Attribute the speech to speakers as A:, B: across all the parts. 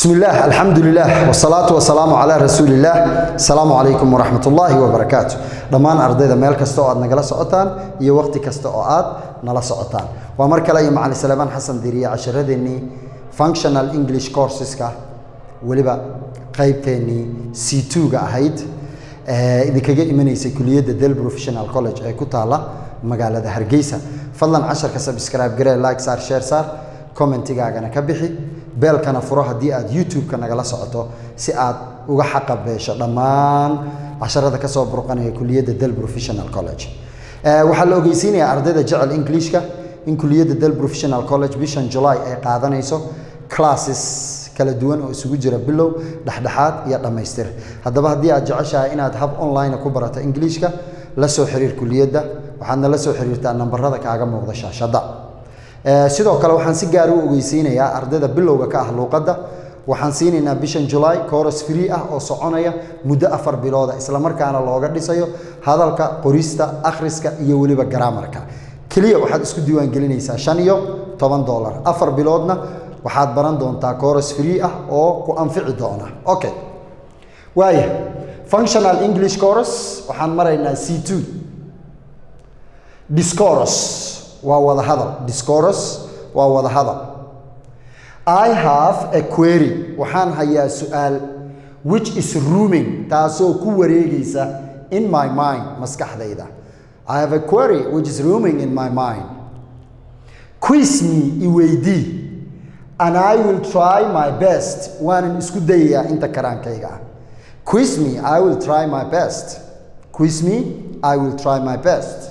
A: بسم الله الحمد لله والصلاة والسلام على رسول الله السلام عليكم ورحمة الله وبركاته dhammaan ardayda meel kasta oo aad nagala socotaan iyo waqti kasta oo aad nala socotaan waa mar kale iyo macalin salebaan xasan diriye casharadeenii functional english courseska weliba qaybteennii c two-ga ahayd ee idinkaga imanaysay kuliyadda del professional college ee ku taala magaalada hargeysa fadlan casharka subscribe garee like saar share saar commentigaagana ka bixi beelkana furo haddii aad youtube-ka nagala socoto si aad uga xaqabeesho dhammaan casharada ka soo burqanaya kuliyadda del professional college waxaa la ogeysiinayaa ardayda jecel englishka in kuliyadda del professional college bishan july ay qaadanayso classes kala duwan oo isugu jira bilow dhexdhexaad iyo dhammaystir haddaba haddii aad jeceshahay inaad hab online ku barato englishka la soo xiriir kuliyadda waxaadna la soo xiriirtaa nambarada kaaga muuqda shaashadda sidoo kale waxaan si gaar u ogeysiinayaa ardayda bilowga ka ah luuqadda waxaan siinaynaa bishan july coros free ah oo soconaya muddo afar bilooda islamarkaana looga dhisayo hadalka qorista akhriska iyo weliba garaamarka keliya waxaad isku diiwaangelinaysaa shan iyo toban dollar afar biloodna waxaad baran doontaa coros free ah oo ku anfici doona okay waaya functional english coros waxaan maraynaa c two discoros waa wada hadal discoros waa wada hadal I have a query waxaan hayaa su-aal which is rooming taasoo ku wareegaysa in my mind maskaxdayda I have a query which is rooming in my mind quiz me iweydii and I will try my best waanan isku dayayaa inta karaankayga ah quiz me I will try my best quiz me I will try my best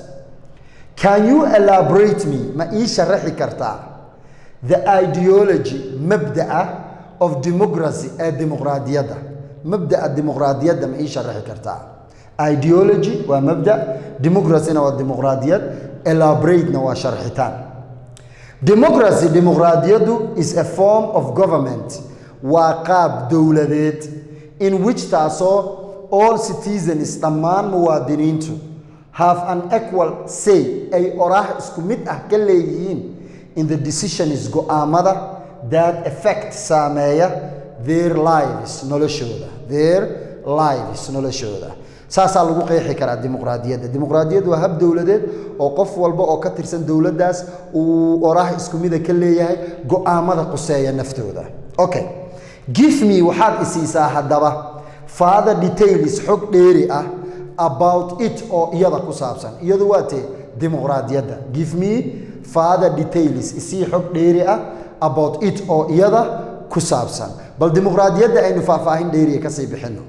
A: can you elaborate me ma ii sharaxi kartaa the ideology mabda'a of democracy ee dimuqraadiyadda mabda'a dimuqraadiyadda ma ii sharaxi kartaa ideology waa mabda democracyna waa dimuqraadiyad elaboratena waa sharxitaan democracy dimuqraadiyaddu is a form of government waa qaab dowladeed in which taasoo all citizens dhammaan muwaadiniintu have an equal say ay oraah isku mid ah ka leeyihiin in the decisions go-aamada that effect saameeya their lives noloshooda their lives noloshooda saasaa lagu qeexi karaa dimuqraadiyadda dimuqraadiyaddu waa hab dowladeed oo qof walba oo ka tirsan dowladdaas uu oraah isku mida ka leeyahay go-aamada quseeya naftooda okay give me waxaad isiisaa haddaba father details xog dheeri ah about it oo iyada ku saabsan iyadu waa tee dimuqraadiyadda give me father details isii xog dheeri ah about it oo iyada ku saabsan bal dimuqraadiyadda aynu faahfaahin dheeriya kasii bixino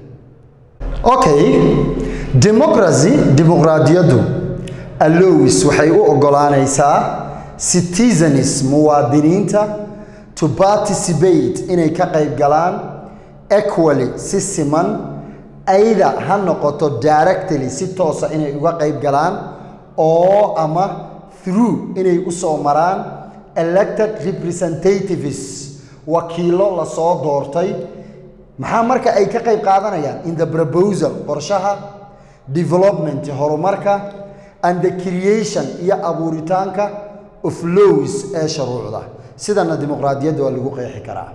A: okay democracy dimuqraadiyaddu allowis waxay u ogolaanaysaa citizens muwaadiniinta to participate inay ka qayb galaan equally si siman ayda ha noqoto directly si toosa inay uga qayb galaan oo ama through inay u soo maraan elected representatives wakiilo lasoo doortay maxaa marka ay ka qayb qaadanayaan in the proposal qorshaha development horumarka and the creation iyo abuuritaanka of lows ee shuruucda sidana dimuqraadiyadda waa lagu qeexi karaa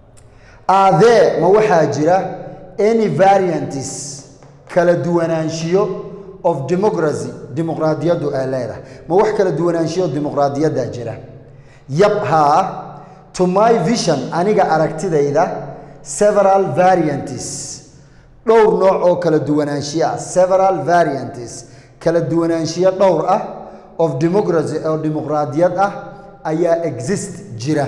A: aadee ma waxaa jira any variantes kala duwanaanshiyo of democracy dimuqraadiyaddu ay leedahay ma wax kala duwanaanshiyo dimuqraadiyaddaa jira yab haa to my vision aniga aragtidayda several variantes dhowr nooc oo kala duwanaanshiyo ah several variantes kala duwanaanshiyo dhowr ah of democracy oo dimuqraadiyad ah ayaa exist jira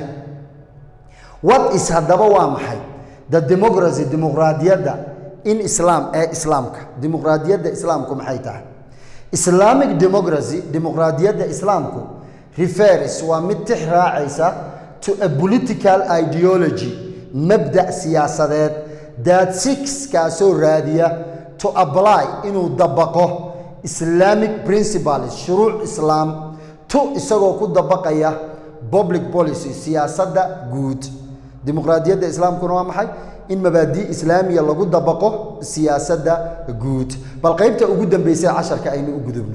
A: what is haddaba waa maxay the democracy dimuqraadiyadda in islam ee islaamka dimuqraadiyadda islaamku maxay tahay islamic democracy dimuqraadiyadda islaamku refers waa mid tix raacaysa to a political ideology mabda' siyaasadeed that six kaasoo raadiya to apply inuu dabaqo islamic principles shuruuc islaam to isagoo ku dabaqaya public policy siyaasadda guud dimuqraadiyadda islaamkuna waa maxay in mabaadii islaamiya lagu dabaqo siyaasadda guud bal qaybta ugu dambeysay casharka aynu u gudubno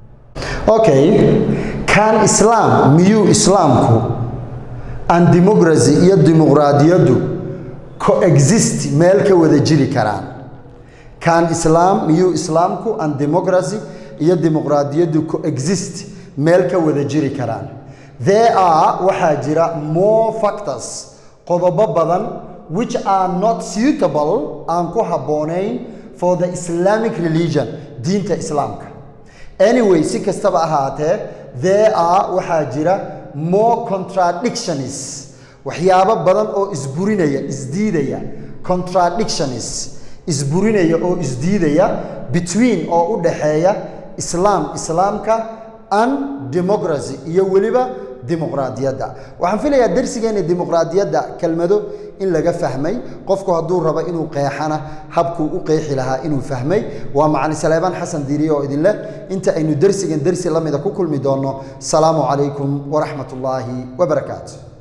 A: okay kan islaam miyuu islaamku an democracy iyo dimuqraadiyaddu coexist meel ka wada jiri karaan can islam miyuu islaamku and democracy iyo dimuqraadiyaddu coexist meel ka wada jiri karaan there are waxaa jira more factors qodobo badan which are not suitable aan ku habboonayn for the islamic religion diinta islaamka anyway si kastaba ahaatee there are waxaa jira more contradictions waxyaabo badan oo isburinaya isdiidaya contradictions isburinaya oo isdiidaya between oo u dhaxeeya islaam islaamka and democracy iyo weliba dimuqraadiyadda waxaan filayaa darsigeena dimuqraadiyadda kelmado in laga fahmay qofku hadduu rabo inuu qeexana habkuu u qeexi lahaa inuu fahmay waa macalin saleebaan xasan diiriye oo idin leh inta aynu dersigan dersi la mida ku kulmi doonno salaamu calaykum waraxmat ullaahi wabarakaatu